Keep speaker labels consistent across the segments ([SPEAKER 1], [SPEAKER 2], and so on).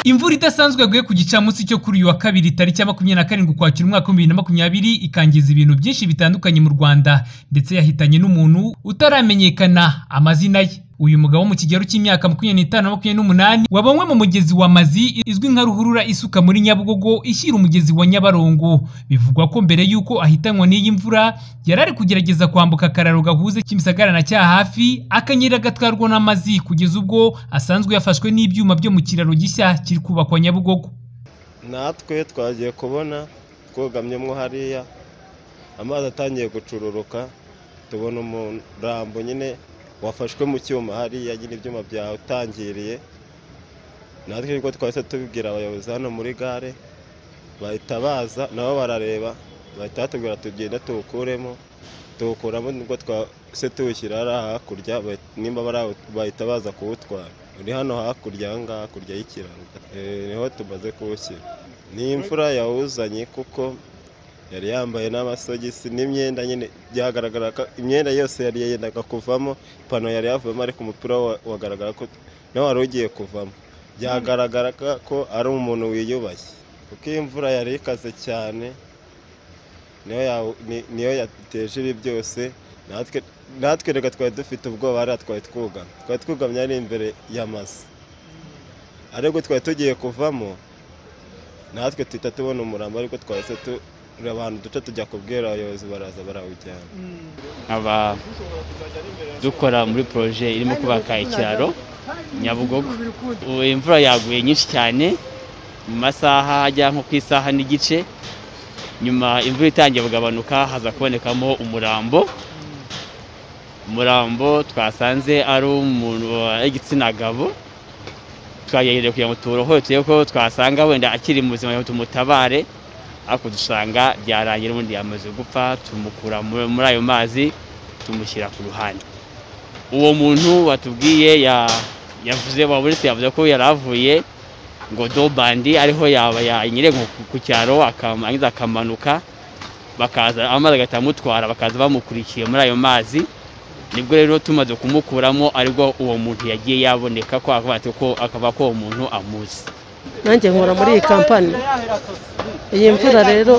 [SPEAKER 1] imvura idasanzwe yaguye ku gicamunsi cyo kuri uyu wa kabiri tariki ya makumyabiri na karindwi ukwakira umwaka w'ibihumbi bibiri na makumyabiri ikangiza ibintu byinshi bitandukanye mu rwanda ndetse yahitanye n'umuntu utaramenyekana amazina ye uyu mugabo wo mu kigero cy'imyaka makumyabiri n'itanu na makumyabiri n'umunani wabonywe mu mugezi wa mazi izwi nka ruhurura isuka muri nyabugogo ishyira umugezi wa nyabarongo bivugwa ko mbere y'uko ahitanwa n'iyi mvura yari ari kugerageza kwambuka akararo gahuze kimisagara na cya hafi akanyerera agatwarwa n'amazi kugeza ubwo asanzwe yafashwe n'ibyuma byo mu kiraro gishya kiri kubakwa nyabugogo
[SPEAKER 2] natwe twagiye kubona twogamyemo hariya amazi atangiye gucururuka tubona umurambo nyine wafashwe mu cyuma hariya nyine ibyuma byawutangiriye natwe nibwo twahise tubibwira abayobozi hano muri gare bahita baza nabo barareba bahita batubwira tugenda tuwukuremo tuwukuramo nibwo twahise tuwushyira hariya hakurya nimba bahita baza kuwutwara uri hano hakurya aha ngaha hakurya y'ikiraro niho tumaze kuwushyira ni imfura yawuzanye kuko yari yambaye n'amasogisi n'imyenda nyine byagaragara ko imyenda yose yari yendaga kuvamo ipantaro yari yavuyemo ariko umupira wagaragara ko nawe wari ugiye kuvamo byagaragara ko ari umuntu wiyubashye kuko iyi mvura yari ikaze cyane niyo yateje ibi byose natwe reka twari dufite ubwoba hariya twari twugamye twari twugamye ari imbere y'amazu ariko twari tugiye kuvamo natwe tuhita tubona umurambo ariko twahise abantu duce tujya kubwira abayobozi baraza barawujyana
[SPEAKER 3] nkaba dukora muri poroje irimo kubaka ikiraro nyabugogo imvura yaguye nyinshi cyane mu masaha ajya nko ku isaha n'igice nyuma imvura itangiye kugabanuka haza kubonekamo umurambo umurambo twasanze ari umuntu w'igitsina gabo twagereye kugira ngo tuwurohore turebe ko twasanga wenda akiri mu buzima tumutabare ariko dusanga byarangira ubundi yamaze gupfa tumukura muri ayo mazi tumushyira ku ruhande uwo muntu watubwiye yavuze waburetse yavuze ko yari avuye ngo dobandi ariho yaba yanyereye ku cyaro arangiza akamanuka bakaza amazi agahita amutwara bakaza bamukurikiye muri ayo mazi nibwo rero tumaze kumukuramo ariko uwo muntu yagiye yaboneka ko akaba ko uwo muntu amuzi
[SPEAKER 4] nanjye nkora muri iyi kampani iyi mvura rero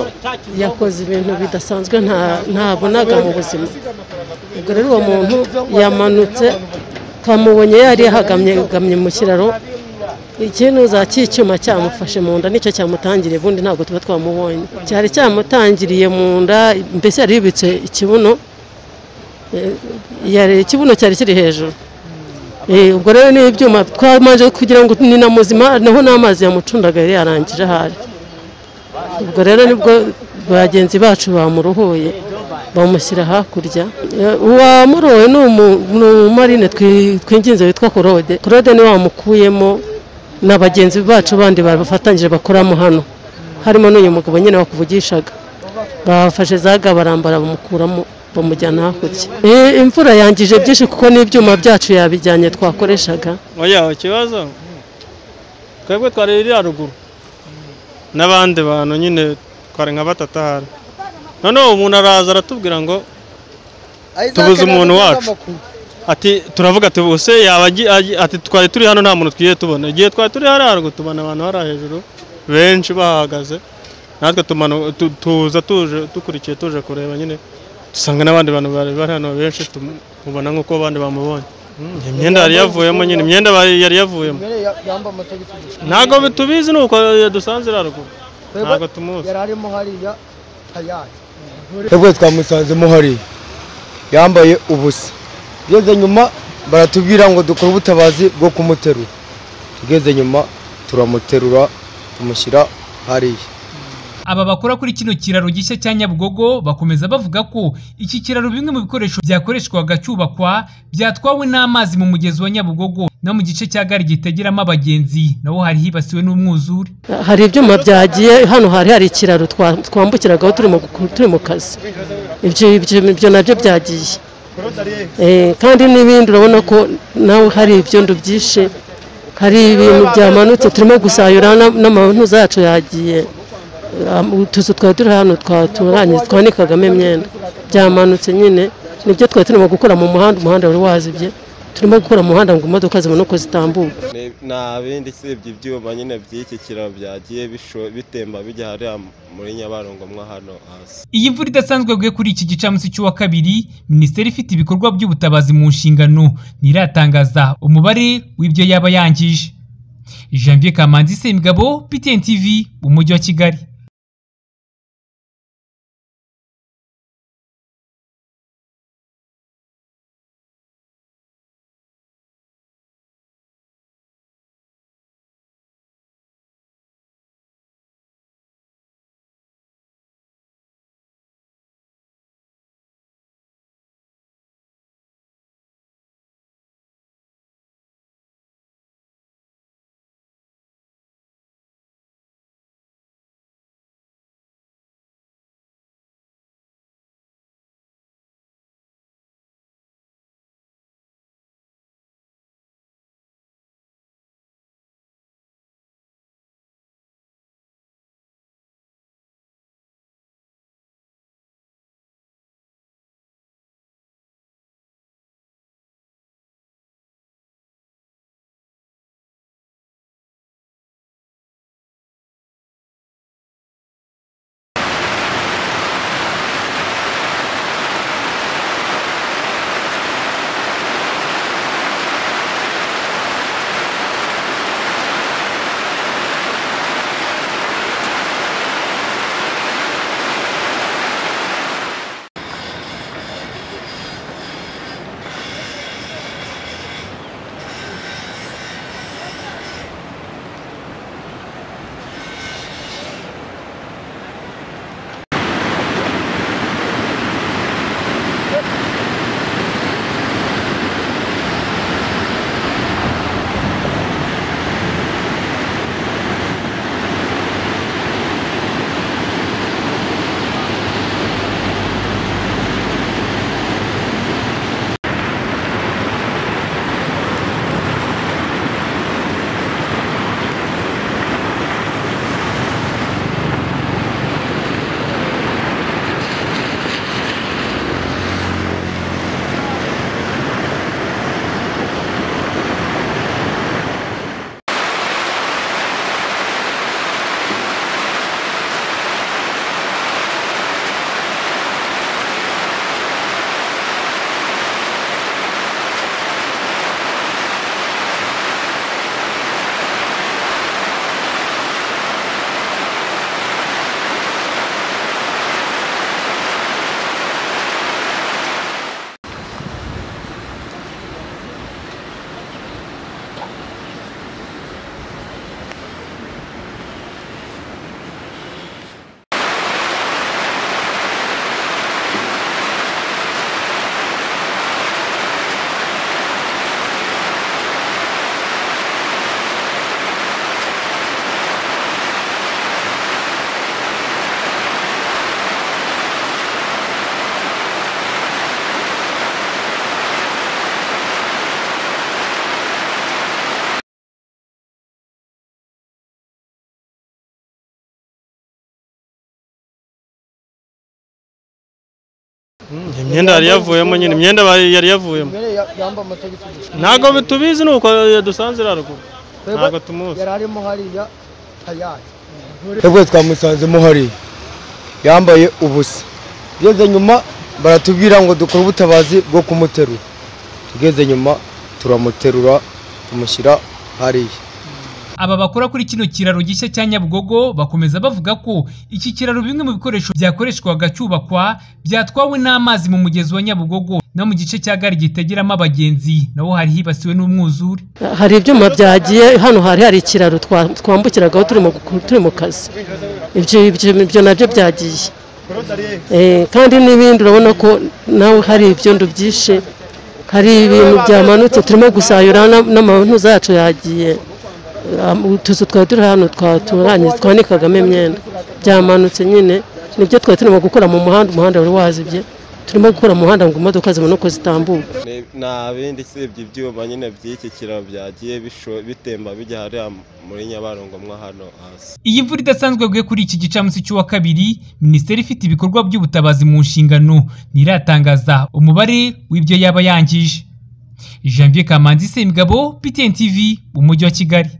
[SPEAKER 4] yakoze ibintu bidasanzwe ntabonaga mu buzima ubwo rero uwo muntu yamanutse twamubonye yari yahagamye mu kiraro ikintu za cy'icyuma cyamufashe mu nda nicyo cyamutangiriye ubundi ntabwo tuba twamubonye cyari cyamutangiriye mu nda mbese yari yubitse ikibuno ikibuno cyari kiri hejuru ubwo rero ni ibyuma twamanje kugira ngo ni na muzima naho n'amazi yamucundaga yari yarangije ahari ubwo rero nibwo bagenzi bacu bamuruhuye bamushyira hakurya uwamurowe ni umumarine twinginze witwa korode korode niwe wamukuyemo na bagenzi bacu bandi bafatanyije bakoramo hano harimo n'uyu mugabo nyine wakuvugishaga bafashe za ga barambara bamukuramo bamujyana hakurya imvura yangije byinshi kuko n'ibyuma byacu yabijyanye twakoreshaga
[SPEAKER 5] oya ikibazo twebwe twari iri haruguru n'abandi bantu nyine twari nka batatahara noneho umuntu araza aratubwira ngo tubuze umuntu wacu ati turavuga ati bose yaba ati twari turi hano nta muntu twigiye tubona igihe twari turi hariya haruguru tubona abantu hariya hejuru benshi bahahagaze natwe tuza tuje dukurikiye tuje kureba nyine dusanga n'abandi bantu bari bari hano benshi tumubona nk'uko abandi bamubonye imyenda yari yavuyemo nyine imyenda yari yavuyemo ntabwo tubizi ni uko dusanze haruguru ntabwo tumuzi
[SPEAKER 6] twebwe twamusanzemo hariya yambaye ubusa tugeze nyuma baratubwira ngo dukore ubutabazi bwo kumuterura tugeze nyuma turamuterura tumushyira hariya
[SPEAKER 1] aba bakora kuri kino kiraro gishya cya nyabugogo bakomeza bavuga ko iki kiraro bimwe mu bikoresho byakoreshwaga cyubakwa byatwawe n'amazi mu mugezi wa nyabugogo no mu gice cya gare gitageramo abagenzi naho hari hibasiwe n'umwuzure
[SPEAKER 4] hari ibyuma byagiye hano hari hari ikiraro twambukiragaho turi mu kazi ibyo nabyo byagiye kandi n'ibindi urabona ko nawe hari ibyondo byinshi hari ibintu byamanutse turimo gusayura n'amabantuza yacu yagiye utuzu twari turi hano twaturanye twanikagamo imyenda byamanutse nyine nibyo twari turimo gukora mu muhanda umuhanda wari wazibye turimo gukora umuhanda ngo imodoka zibone uko zitambuka
[SPEAKER 2] Ni- nta bindi usibye ibyuma nyine by'iki kiraro byagiye bisho- bitemba bijya hariya muri nyabarongo mwo hano hasi
[SPEAKER 1] Iyi mvura idasanzwe yaguye kuri iki gicamunsi cy'uwa kabiri minisiteri ifite ibikorwa by'ubutabazi mu nshingano ntiratangaza umubare w'ibyo yaba yangije Janvier Kamanzi Semigabo PTN TV umujyi wa Kigali
[SPEAKER 5] imyenda yari yavuyemo nyine imyenda bari- yari yavuyemo
[SPEAKER 7] yambaye amatagisi gusa
[SPEAKER 5] ntabwo bitubizi ni uko yadusanze haruguru ntabwo
[SPEAKER 7] twebwe
[SPEAKER 5] tumuzi
[SPEAKER 7] yari arimo hariya tayari
[SPEAKER 6] twebwe twamusanzemo hariya yambaye ubusa tugeze nyuma baratubwira ngo dukore ubutabazi bwo kumuterura tugeze nyuma turamuterura tumushyira hariya
[SPEAKER 1] Aba bakora kuri kino kiraro gishya cya Nyabugogo bakomeza bavuga ko iki kiraro bimwe mu bikoresho byakoreshwaga cyubakwa byatwawe n'amazi mu mugezi wa Nyabugogo no mu gice cya gare gitegeramo abagenzi naho hari hibasiwe n'umwuzure
[SPEAKER 4] hari ibyuma byagiye hano hari hari ikiraro twa- twambukiragaho turi mu gu- turi mu kazi ibyo ibyo- ibyo nabyo byagiye Eh, kandi n'ibindi urabona ko nawe hari ibyondo byishe hari ibintu byamanutse turimo gusayura na- n'amantuza yacu yagiye Am- utuzu twari turi hano twaturanye twanikagamo imyenda byamanutse nyine nibyo twari turimo gukora mu muhanda umuhanda wari wazibye turimo gukora mu muhanda ngo imodoka zibone uko zitambuka
[SPEAKER 2] Ni- nta bindi usibye ibyuma nyine by'iki kiraro byagiye bisho- bitemba bijya hariya muri nyabarongo mwo hano hasi
[SPEAKER 1] Iyi mvura idasanzwe yaguye kuri iki gicamunsi cy'uwa kabiri minisiteri ifite ibikorwa by'ubutabazi mu nshingano ntiratangaza umubare w'ibyo yaba yangije janvier kamanzi semigabo ptn tv umujyi wa kigali